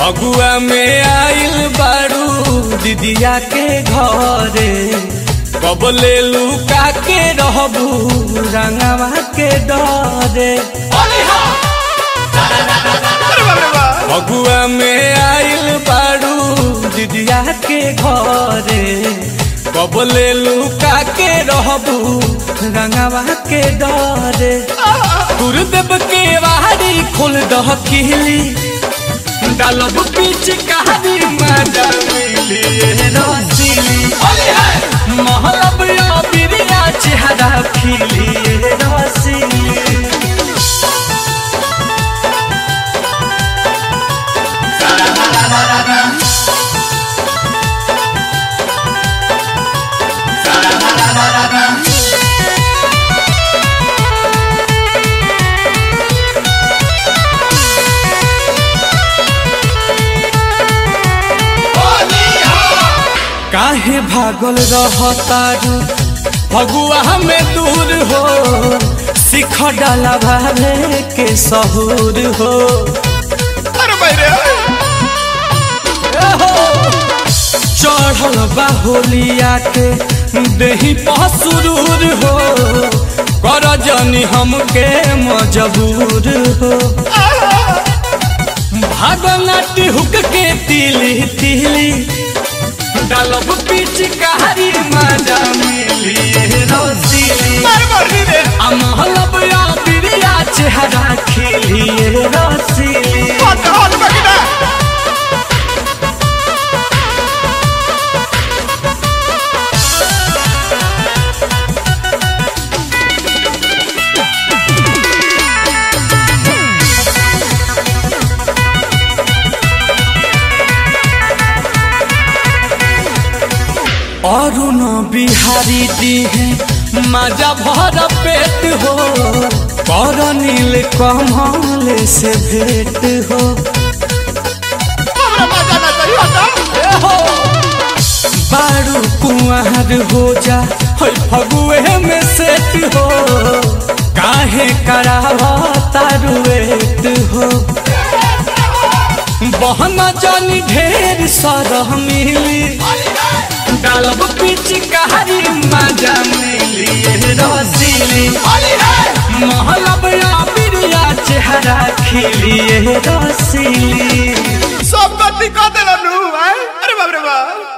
फगुआ में आइल बारू दीदिया के घरे कब ले लुका के रहबू रंगवा के डरे फगुआ में आइल बारू दीदिया के घरे कब ले लुका के रहबू रंगवा के डरे गुरुदेव के वारी खोल दह किली डालब पीछ कहानी मजा मिली रसीली महलब या बिरिया चेहरा खिली रसीली काहे भागल रहतारू फगुआ में दूर हो सिख डाला भाले के सहूर हो अरे बैरे चढ़ल बा होलिया के देही पसुरूर हो कर जनी हमके मजबूर हो भागनाटी हुक के तिली तिली डालब पीछ कहारी मजा मिली रसीली मार मरनी रे अमहलब या बिरिया चेहरा खिली रसीली हट हट बकिना अरुण बिहारी दी है मजा भर पेट हो कर नील कमल से भेंट हो हमरा मजा ना चाहिए हटा हो बारू कुंवर हो जा है फगुए में सेट हो काहे करावा तारुएट हो बहन जानी ढेर सरह मिली डालब पीछ कहारी मजा मिली रसीली महलब या बिरिया चेहरा खिली रसीली सब गलती कर देला नु भाई अरे बाप रे बाप